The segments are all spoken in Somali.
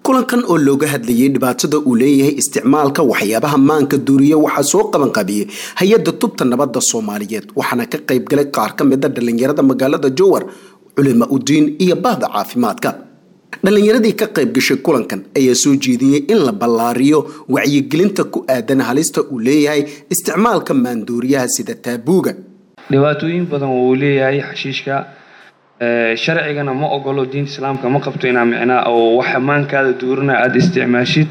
kulankan oo looga hadlayay dhibaatada uu leeyahay isticmaalka waxyaabaha maanka duuriya waxaa soo qaban qabiyey hay-adda tubta nabadda soomaaliyeed waxaana ka qayb galay qaar ka mida dhallinyarada magaalada jowar culima udiin iyo bahda caafimaadka dhallinyaradii ka qayb gashay kulankan ayaa soo jeediyey in la ballaariyo wacyigelinta ku aadan halista uu leeyahay isticmaalka maanduuriyaha sida taabuuga dhibaatooyin badan wuu leeyahay xashiishka sharcigana ma ogolo diinta islaamka ma qabto inaa micnaa oo wax maankaada duurina aada isticmaashid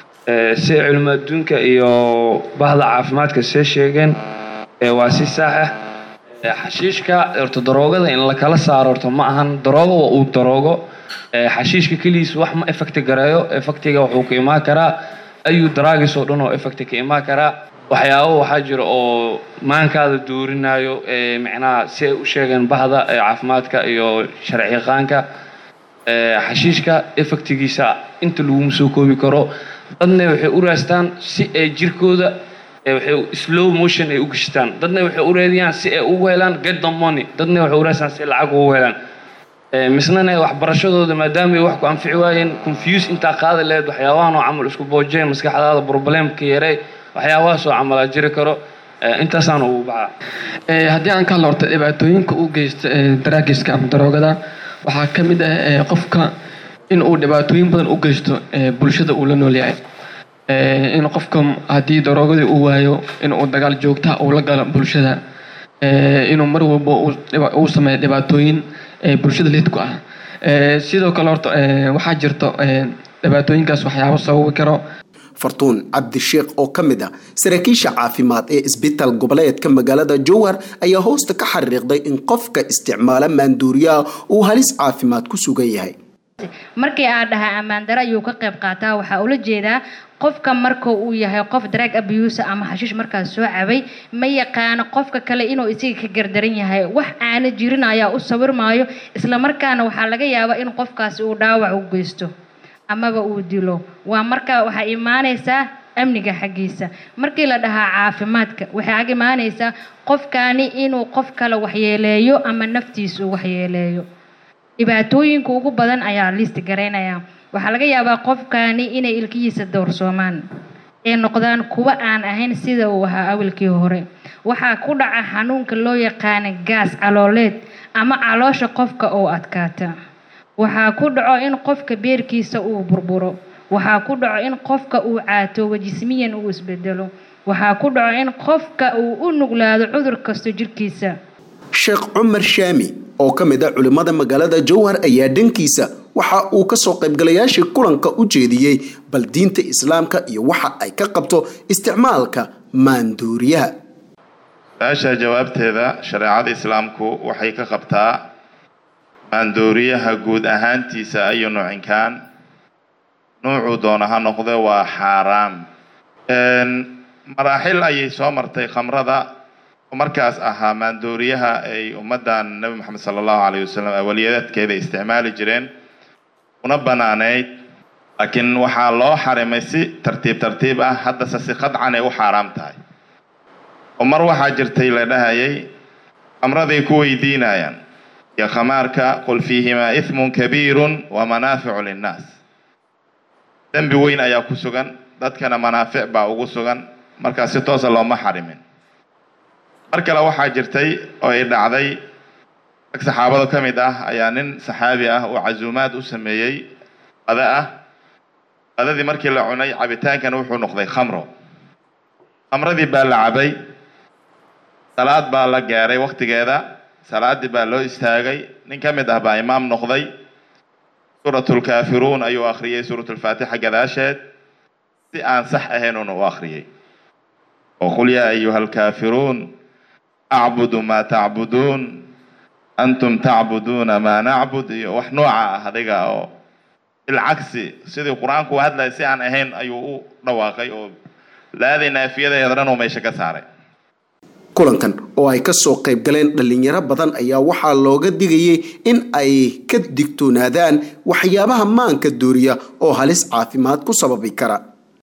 si culimo adduunka iyo bahda caafimaadka see sheegeen waa si saax ah xashiishka horta daroogada in lakala saaro horta ma ahan daroogo waa uu daroogo xashiishka keligiis wax ma effecti gareeyo effectiga wuxuu ka imaan karaa ayuu daraagis oo dhan oo effecti ka imaan karaa waxyaabo waxaa jira oo maankaada duurinayo micnaha si ay u sheegeen bahda caafimaadka iyo sharci yaqaanka xashiishka effectigiisa inta laguma soo koobi karo dadna waxay u raastaan si ay jirkooda waxay slow motion ay u gashtaan dadna waxay u raadiyaan si ay ugu helaan get the money dadna waxay u raastaan si ay lacag ugu helaan misnana waxbarashadooda maadaama ay wax ku anfici waayeen confuse intaa qaadi lahayd waxyaabahan oo camal isku boojeen maskaxdaada problemka yarey waxyaabahaasoo camalaa jiri karo intaasaan ugu baxaa haddii aan ka hadlo horta dhibaatooyinka u geysta daraagiska ama daroogada waxaa ka mid ah qofka in uu dhibaatooyin badan u geysto bulshada uu la nool yahay in qofka haddii daroogadii uu waayo in uu dagaal joogta uu la galo bulshada inuu mar walba uu sameeyo dhibaatooyin bulshada lid ku ah sidoo kale horta waxaa jirto dhibaatooyinkaas waxyaabo sababi karo fartuun cabdisheekh oo ka mid ah saraakiisha caafimaad ee isbitaal goboleedka magaalada jowhar ayaa hoosta ka xariiqday in qofka isticmaala maanduuriyaha uu halis caafimaad ku sugan yahay markii aad dhahaa ammaandaro ayuu ka qayb qaataa waxaa ula jeedaa qofka marka uu yahay qof drag abuse ama xashiish markaas soo cabay ma yaqaano qofka kale inuu isaga ka gardaran yahay wax aana jirin ayaa u sawirmaayo islamarkaana waxaa laga yaabaa in qofkaasi uu dhaawac u geysto amaba uu dilo waa marka waxaa imaanaysaa amniga xaggiisa markii la dhahaa caafimaadka waxay ag imaanaysaa qofkani inuu qof kale waxyeeleeyo ama naftiisa uu waxyeeleeyo dhibaatooyinka ugu badan ayaa liist garaynaya waxaa laga yaabaa qofkani inay ilkihiisa dowrsoomaan ee noqdaan kuwa aan ahayn sida uu ahaa awalkii hore waxaa ku dhaca xanuunka loo yaqaana gaas calooleed ama caloosha qofka oo adkaata waxaa ku dhaco in qofka beerkiisa uu burburo waxaa ku dhaco in qofka uu caatoobo jismiyan uu isbedelo waxaa ku dhaco in qofka uu u nuglaado cudur kasto jirkiisa sheekh cumar shaami oo ka mid ah culimmada magaalada jowhar ayaa dhankiisa waxa uu kasoo qaybgalayaashii kulanka u jeediyey bal diinta islaamka iyo waxa ay ka qabto isticmaalka maanduuriyaha su-aasha jawaabteeda shareecada islaamku waxay ka qabtaa maandooriyaha guud ahaantiisa ayu nuucinkaan nuucuu doona ha noqde waa xaaraam maraaxil ayay soo martay khamrada oo markaas ahaa maandooriyaha ay ummaddan nebi moxamed sala allahu calayh wasalam awaliyaadkeeda isticmaali jireen una banaaneyd laakiin waxaa loo xarimay si tartiib tartiib ah haddase si qadcan ay u xaaraam tahay oo mar waxaa jirtay la dhahayay khamraday ku weydiinayaan iyo khamaarka qul fiihimaa ihmun kabiirun wa manaaficu linnaas dembi weyn ayaa ku sugan dadkana manaafic baa ugu sugan markaas si toosa looma xarimin mar kale waxaa jirtay oo ay dhacday rag saxaabada ka mid ah ayaa nin saxaabi ah oo casuumaad u sameeyey qada ah qadadii markii la cunay cabitaankana wuxuu noqday khamro khamradii baa la cabay salaad baa la gaaray waktigeeda salaadii baa loo istaagay nin ka mid ah baa imaam noqday suuratulkaafiruun ayuu akhriyey suuratulfaatixa gadaasheed si aan sax ahaynuna u akhriyey oo qul yaa ayuha alkaafiruun acbudu maa tacbuduun antum tacbuduuna maa nacbud iyo wax nooca ah adiga oo bilcagsi sidii qur-aanku u hadlaya si aan ahayn ayuu u dhawaaqay oo laaday naafiyadeeda dhan uu meesha ka saaray kulankan oo ay kasoo qayb galeen dhalinyaro badan ayaa waxaa looga digayay in ay ka digtoonaadaan waxyaabaha maanka dooriya oo halis caafimaad ku sababi kara